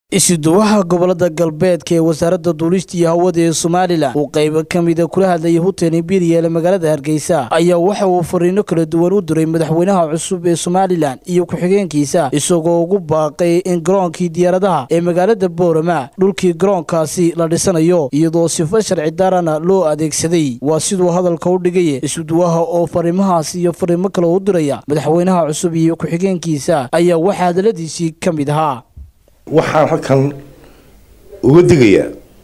isuduwaha gobolada galbeedka ee wasaaradda duulista iyo hawada ee somalilan uu qaybo ka mida kula hadlayay hutel imperial ee magaalada hargeysa ayaa waxa uu fariino kala duwan u diray madaxweynaha cusub ee somalilan iyo ku-xigeenkiisa isagoo ugu baaqay in garoonkii diyaaradaha ee magaalada boorama dhulkii garoonkaasi la dhisanayo iyadoo sifo sharci daarana loo adeegsaday waa siduu hadalka u dhigay isuduwaha oo fariimahaas iyo fariimo kale u diraya madaxweynaha cusub iyo ku-xigeenkiisa ayaa waxaa hadaladiisii ka mid ahaa waxaan halkan uga digayaa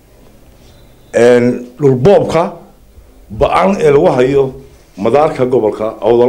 dhulboobka ba-an ee lagu hayo madaarka gobolka awdal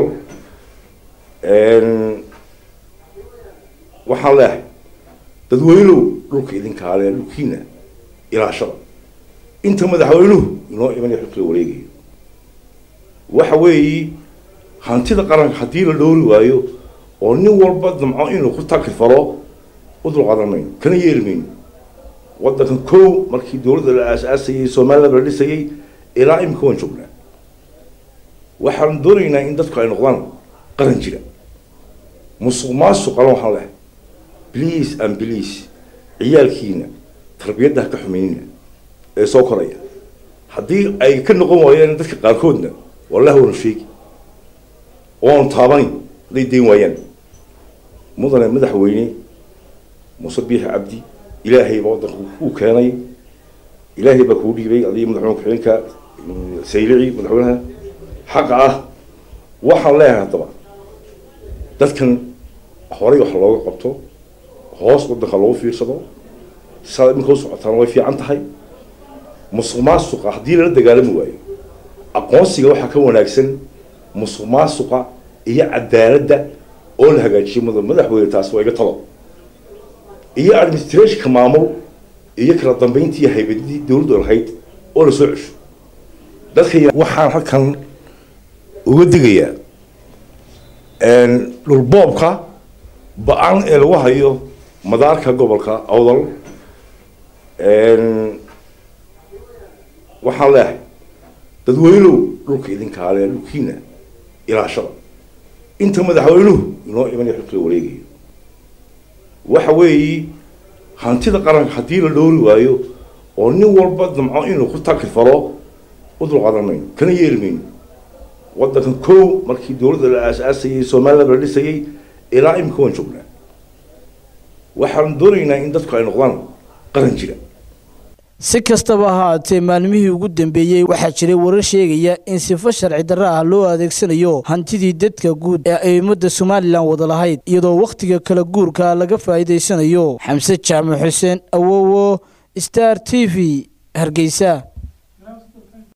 waxaan leehay dadweynuhu dhulka idinkaale dhulkiina ilaashada inta madaxweynuhu inoo imanaya xulka la wareegayo waxa weeyi hantida qaranka haddii la dhoori waayo oo nin walba damco inuu ku takri falo udulqaadan mayno kana yeeli mayno waddankan kow markii dawladda la aas-aasayay somaliland la dhisayay ilaa imika waan joognaa waxaan doonaynaa in dadku ay noqdaan qaran jira musuq maasuqana waxaan lehay please and please ciyaalkiina tarbiyadda ha ka xumeynina ee soo koraya haddii ay ka noqon waayaan dadka qaarkoodna wallahi waanu sheegi waanu taabani hadday dayn waayaan mudane madaxweyne muuse biixi cabdi ilaahay baa waddanka kuu keenay ilaahay baa kuu dhiibay adiga madaxweyne ku-xigeenka saylici madaxweynaha xaqa ah waxaan leeyahay haddaba dadkan horay wax looga qabto hoos waddanka loogu fiirsado saad iminka u socotaana way fiican tahay musuq maasuqa haddii lala dagaalami waayo aqoonsiga waxaa ka wanaagsan musuq maasuqa iyo cadaaladda oo la hagaajiyo mud madaxweyne taasi waa iga talo iyo administrationka maamul iyo kala dambeyntii iyo haybadidii dawladdu lahayd oo la soo cesho dadka waxaan halkan uga digayaa dhulboobka ba-an ee lagu hayo madaarka gobolka awdal waxaan leehay dadweynuhu dhulka idinkaale dhulkiina ilaashada inta madaxweynuhu inoo imanaya xulka la wareegayo waxa weeyi hantida qaranka haddii la dhoori waayo oo nin walba damco inuu ku takri falo udulqaadan mayno kana yeeli mayno waddankan kow markii dawladda la aas-aasayay somaliland la dhisayay ilaa imika waan joognaa waxaan doonaynaa in dadku ay noqdaan qaran jira si kastaba ahaatee maalmihii ugu dambeeyey waxaa jiray warar sheegaya in sifo sharci darra ah loo adeegsanayo hantidii dadka guud ee ay ummadda somalilan wada lahayd iyadoo wakhtiga kala guurka laga faa'iidaysanayo xamse jaamac xuseen awowo star t v hargeysa